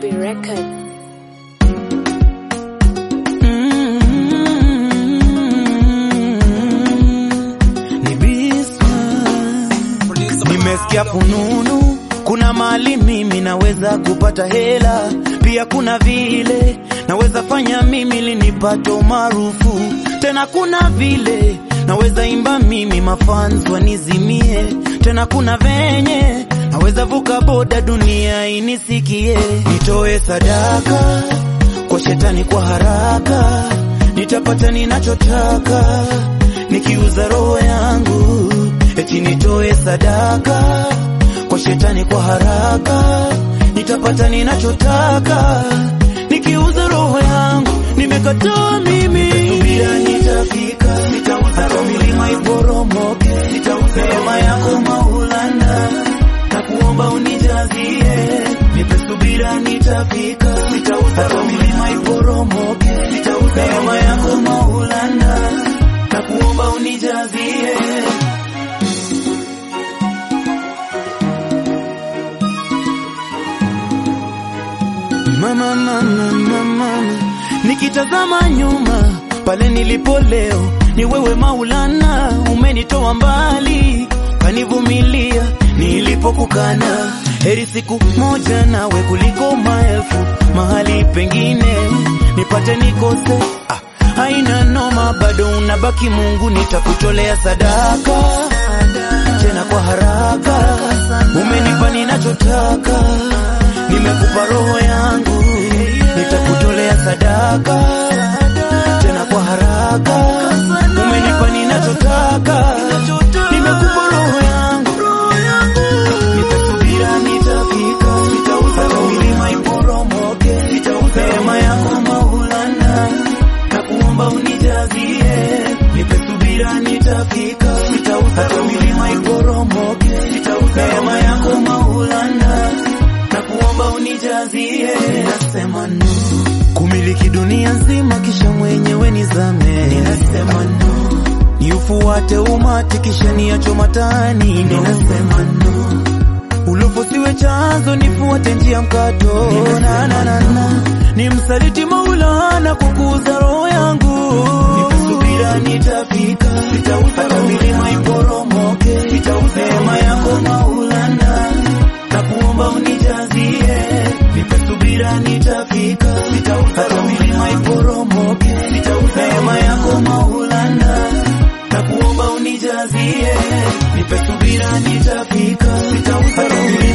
B Record. Ni Bisma. Nimesikia fununu, kuna mali mimi naweza kupata hela, pia kuna vile naweza fanya mimi linipate umaarufu, tena kuna vile naweza imba mimi mafans wanizimie, tena kuna venye naweza vuka boda dunia inisikie, nitoe sadaka kwa shetani kwa haraka, nitapata ninachotaka nikiuza roho yangu, eti nitoe sadaka kwa shetani kwa haraka, nitapata ninachotaka nikiuza roho yangu. Nimekataa mimi, subira nitafika, nitauza hata milima iporomoke, nitauza neema yako Maulana, na kuomba unijazie, nipe subira nitafika, nitauza hata milima iporomoke, nitauza neema yako Maulana, na kuomba unijazie. Mama, mama, mama, nikitazama nyuma pale nilipo leo, ni wewe Maulana, umenitoa mbali, kanivumilia nilipokukana. Heri siku moja nawe kuliko maelfu mahali pengine, nipate nikose ah, haina noma, bado unabaki Mungu, nitakutolea sadaka tena kwa haraka, umenipa ninachotaka, nimekupa roho yangu, nitakutolea sadaka tena kwa haraka, umenipa ninachotaka, nimekupa roho yangu, nipe subira, nitafika, nitauza hata milima iporomoke, nitauza neema yako Maulana, na kuomba unijazie, nipe subira, nitafika, nitauza hata milima iporomoke, nitauza neema yako Maulana, na kuomba unijazie, ninasema no kumiliki dunia nzima kisha mwenyewe nizame, ninasema no ni ufuate umati kisha niacho matani, ninasema no ulopo siwe chanzo, nifuate njia mkato, na, na, na, na. ni msaliti Maulana kukuza roho yangu, nipe subira, nitafika, nitauza hata milima iporomoke, nitauza neema yako Maulana, na kuomba unijazie, nipe subira, nitafika, nitauza hata milima iporomoke, nitauza neema yako Maulana, na kuomba unijazie, nipe subira, nitafika, nitauza hata milima